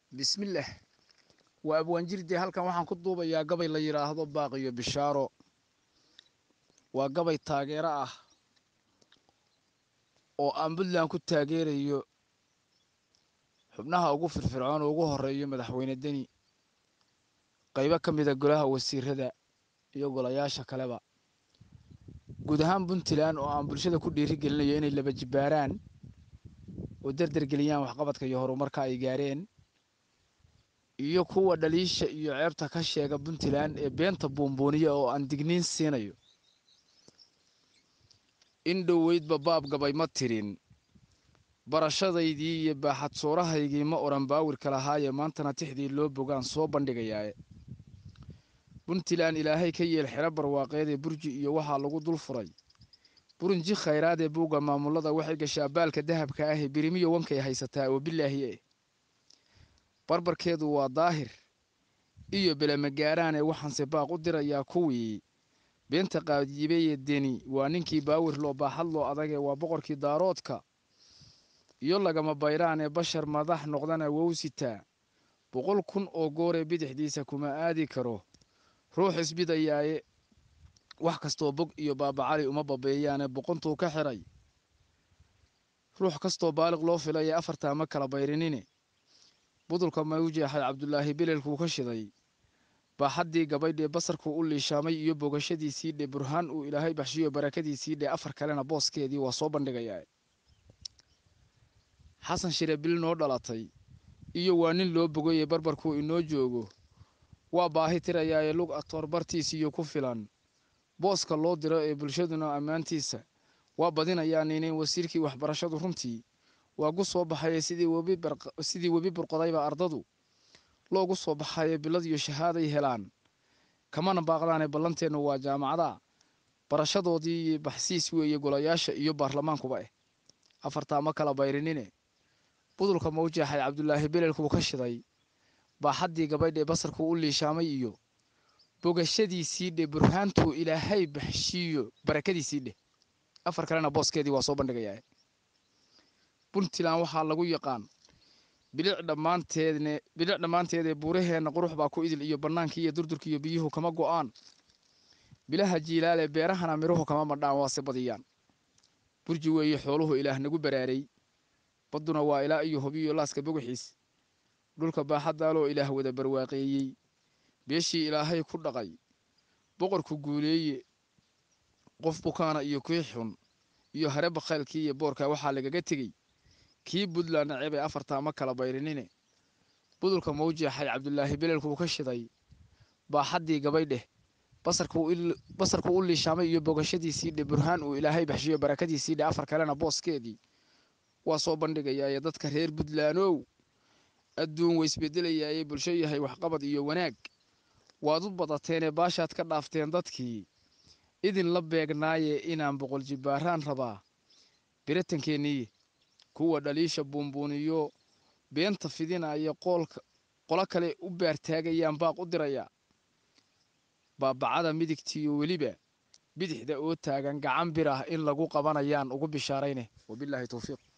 bismillaah waa abwaanjirdee halkan waxaan ku duubayaa gabay la yidhaahdo baaqiyo bishaaro waa gabay taageero ah oo aan puntland ku taageerayo xubnaha ugu firfircoon oo ugu horeeyo madaxweyne deni qaybo ka mida golaha wasiirada iyo golayaasha kaleba guud ahaan puntland oo aan bulshada ku dhiiri gelinayo inay laba jibbaaraan oo derdergeliyaan waxqabadka iyo horumarka ay gaareen iyo kuwa dhaliisha iyo ceebta ka sheega puntland ee beenta buunbuuniya oo aan digniin siinayo in dhoweydba baab gabay ma tirin barashadaydii iyo baaxad soorahaygii ma odhan baawirka lahaaye maantana tixdii loo bogaan soo bandhigayaae puntland ilaahay ka yeel xero barwaaqeedee burji iyo waxaa lagu dul furay burunji khayraad ee buugga maamulada waxay gashaa baalka dahabka ahee birimiyo wankay haysataa oo bilaahi eh barbarkeedu waa daahir iyo belemagaaraane waxaanse baaq u dirayaa kuwii beenta qaadiibeye deni waa ninkii baawir loo baaxad loo adagee waa boqorkii daaroodka iyo lagama bayraan ee bashar madax noqdana wowsitaa boqol kun oo gooree bidixdiisa kuma aadi karo ruux isbidayaaye wax kastoo bog iyo baabacali uma babeeyaane boqontuu ka xiray ruux kastoo baaliq loo filay ee afartaa ma kala bayrinine budulka mawjeexay cabdulaahi bilelkuu ka shiday baaxaddii gabaydhee basarkuu u liishaamay iyo bogashadiisii dhe burhaan uu ilaahay baxshiyo barakadiisii dhe afar kalena booskeedii waa soo bandhigayaa xasan shire bil noo dhalatay iyo waa nin loo bogaye barbarkuu inoo joogo waa baahi tirayaaye lug atoor bartiisiiyo ku filan booska loo diro ee bulshaduna ammaantiisa waa badinayaa ninayn wasiirkii waxbarashadu runtii waagu soo baxaye sidii webi burqodayba ardadu loogu soo baxaye bilad iyo shahaaday helaan kamana baaqdaane ballanteennu waa jaamacada barashadoodii iyo baxsiis weeye golayaasha iyo baarlamaankuba eh afartaa ma kala bayrinine budulka mawjeexay cabdulaahi belelkuu ka shiday baaxaddii gabaydhee basarkuu u liishaamay iyo bogashadiisii dhe burhaantuu ilaahay baxshiiyo barakadiisii dheh afar kalena booskeedii waa soo bandhigayaa puntland waxaa lagu yaqaan bilic dhammaanteedne bilic dhammaanteedee buuraheenna qurux baa ku idil iyo bannaankii iyo durdurkiiyo biyuhu kama go'aan bilaha jiilaale beerahana midhuhu kama madhaan waase badiyaan burji weeye xooluhu ilaah nagu baraaray badduna waa ilaa iyo hobiyo laaska bogaxiis dhulka baaxaddaaloo ilaah wada barwaaqeeyey beeshii ilaahay ku dhaqay boqorku guuleeye qof bukaana iyo kii xun iyo hare bakhaylkii iyo boorka waxaa lagaga tegey kii puntland naceb ee afartaa ma kala bayrinine budulka mawjeexay cabdulaahi belelkuu ka shiday baaxaddii gabaydheh basarkuu u liishaamay iyo bogashadiisii dhe burhaan uu ilaahay baxshiyo barakadiisii dhe afar kalena booskeedii waa soo bandhigayaaye dadka reer puntlandow adduun waysbedelayaaye bulsho yahay waxqabad iyo wanaag waad u badateenee baashaad ka dhaafteen dadkii idinla beegnaaye inaan boqol jibbaaraan rabaa biritankeennii kuwa dhaliisha buunbuuniyo beenta fidinaya qolo kale u baartaagayaan baaq u dirayaa baabacada midigtiiyo weliba bidixda oo taagan gacan bir ah in lagu qabanayaan ugu bishaarayne wabilaahi towfiiq